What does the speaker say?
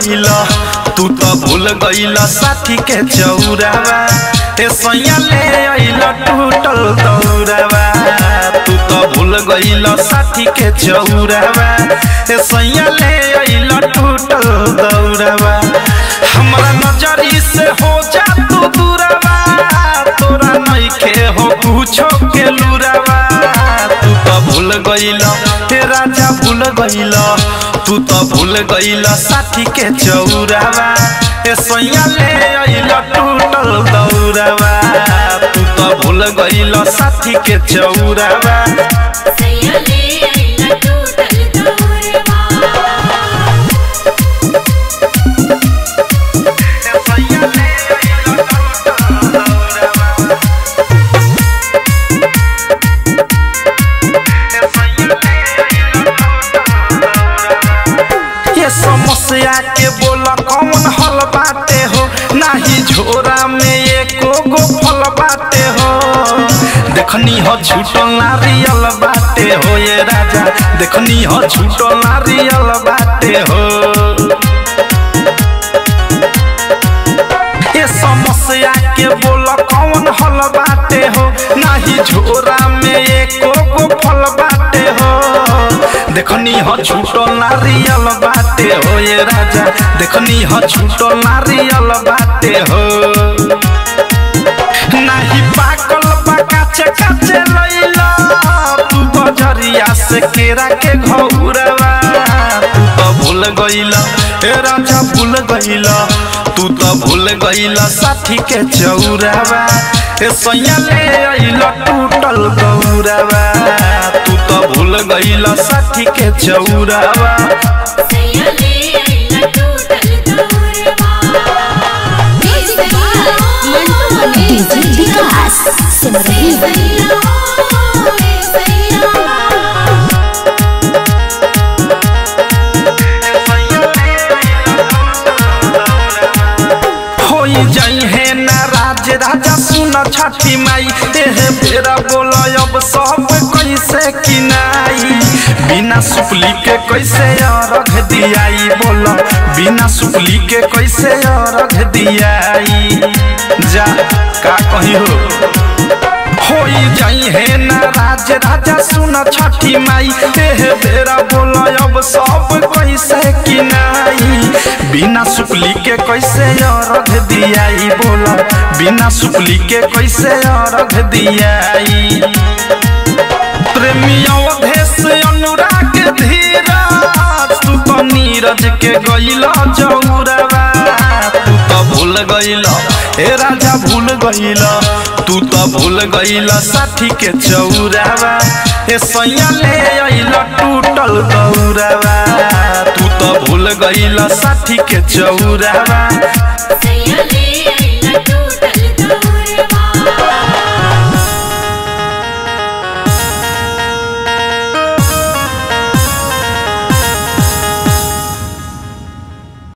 गईल तू तो भूल गईल साथी के चौरावा ए सैया ले अइल टूटल दौरावा तू तो भूल गईल साथी के चौरावा ए सैया ले अइल टूटल दौरावा हमरा नजरी से हो जा तू दूरावा तोरा नइखे हो कुछो के लुरावा तू तो भूल गईल हे राजा भूल गईल तू तो भूल गईल साथी के चौरावा ए सैया ले अइल टूटल दौरावा तू तो भूल गईल साथी के चौरावा सैया ले अइला टूटल दौरवा ये समस्या के बोला कौन हल बाटे हो नाही झोरा में एको गो फल बाटे हो देखनी हो छूटल नारियल बाटे हो ये राजा देखनी हो छूटल नारियल बाटे हो ये समस्या के बोल कौन हल बाटे हो नाही झोरा में एको गो फल बाटे हो देखनी हो छूटल नारियल बाटे हो ये राजा देखनी हो छूटल नारियल बाटे हो नाही पाकल बा काचे काचे लइला तू बजरिया से केरा के घौरवा तू तो भूल गइला ए राजा भूल गइला तू तो भूल गइला साथी के चौरावा ए सैया ले अइला टूटल गौरावा तू तो भूल गइला साथी के चौरावा सैया ले अइला टूटल दौरवा डीजे विकास सिमरही सैया सैया होई जाई है नाराज राजा सुन छठी माई एह बेरा बोल अब सब कैसे किनाई बिना सुपली के कैसे अरघ दियाई बोल बिना सुपली के कैसे अरघ दियाई जा का कही हो होई जाई है नाराज राजा सुन छठी माई एह बेरा बोल अब सब कैसे किनाई बिना सुपली के कैसे अरघ दियाई बोल बिना सुपली के कैसे अरघ दियाई प्रेमियों भेष अनुराग धीरज तू तो नीरज के गइल जौरवा तू तो भूल गइल ए राजा भूल गइल तू तो भूल गइल साथी के चौरावा ए सैया ले अइल टूटल दौरावा तू तो भूल गइल साथी के चौरावा